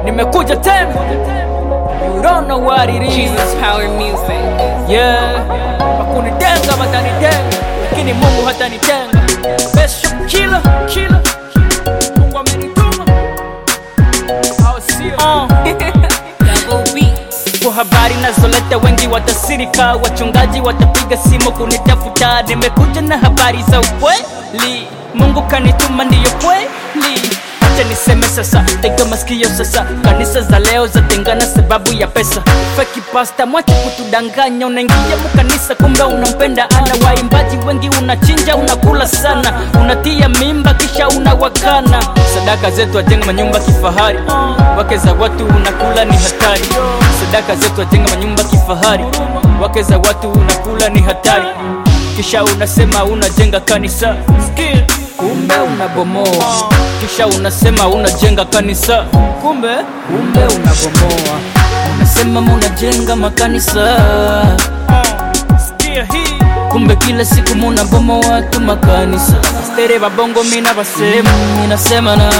nimekuja tena you don't know what it is Jesus Power Music. yeah wakunitenga watanitenga lakini mungu hatanitenga besho kila kila mungu amenituma au sio uh. Double beats. kwa habari nazoleta wengi watasirika wachungaji watapiga simu kunitafuta nimekuja na habari za ukweli mungu kanituma ndiyo kweli acha niseme sasa tega masikio sasa kanisa za leo zatengana sababu ya pesa feki pasta mwache kutudanganya unaingia mukanisa kumbe unampenda ana waimbaji wengi unachinja unakula sana unatia mimba kisha unawakana sadaka zetu ajenga manyumba kifahari wake za watu unakula ni hatari sadaka zetu ajenga manyumba kifahari wake za watu unakula ni hatari kisha unasema unajenga kanisa Sikia. kumbe unabomoa kisha unasema unajenga kanisa kumbe kumbe unabomoa unasema munajenga makanisa Sikia hii kumbe kila siku munabomoa tu makanisa stere babongo mina basema minasema na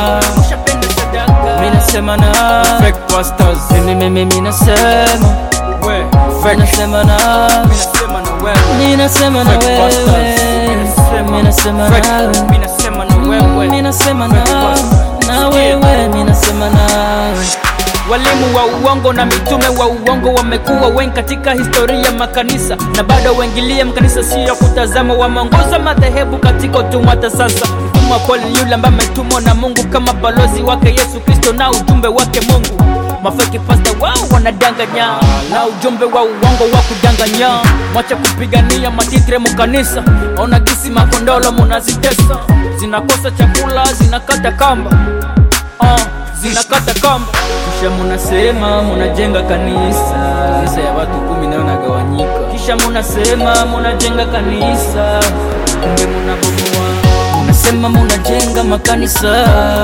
minasema na fake pastors mimi mimi minasema we fake minasema na minasema na wewe minasema na wewe minasema na wewe minasema na wewe minasema na na wewe minasema nawe walimu wa uongo na mitume wa uongo wamekuwa wengi katika historia ya makanisa na bado waingilie makanisa sio kutazama wameongoza madhehebu katika utumwa hata sasa mtumwa wa kweli ni yule ambaye ametumwa na mungu kama balozi wake yesu kristo na ujumbe wake mungu mafeki pasta wao wanadanganya na ujumbe wa uongo wa kudanganya mwacha kupigania matitre mukanisa ona gisi makondolo munazitesa zinakosa chakula zinakata kamba uh, zinakata kamba kisha munasema munajenga kanisa kanisa ya watu kumi nayo nagawanyika kisha munasema munajenga kanisa kumbe munabomoa munasema munajenga makanisa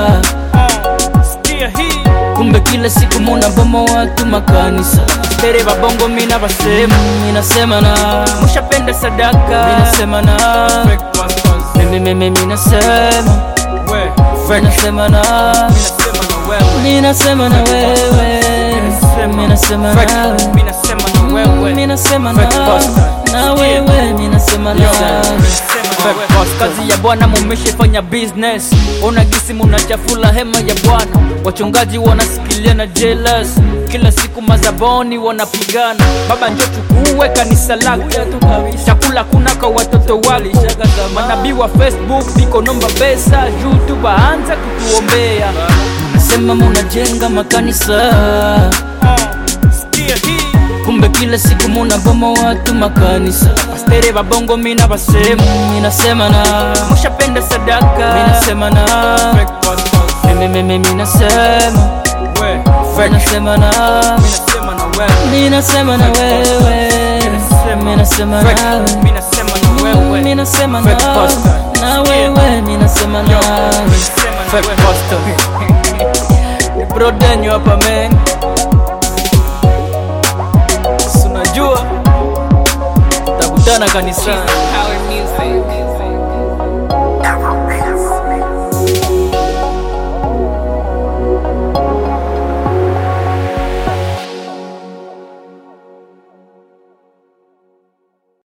sikia hii kumbe kila siku munabomoa tu makanisa tere babongo mina basema minasema na mushapenda sadaka minasema na mimi mimi minasema minasema na minasema na wewe minasema na wewe minasema na na wewe minasema na kazi ya bwana mumeshefanya business ona gisi munachafula hema ya bwana wachungaji wanasikilia na jealous kila siku mazaboni wanapigana baba njo chukue kanisa lake chakula kuna kwa watoto wale manabii wa facebook biko nomba pesa juu tu baanza kutuombea nasema munajenga makanisa Sikia hii kumbe kila siku munabomoa tu makanisa pastere babongo mina basema minasema na mushapenda sadaka minasema na mimi mimi minasema minasema na minasema na wewe minasema na wewe minasema na na wewe minasema na brodenyo hapa men unajua takutana kanisani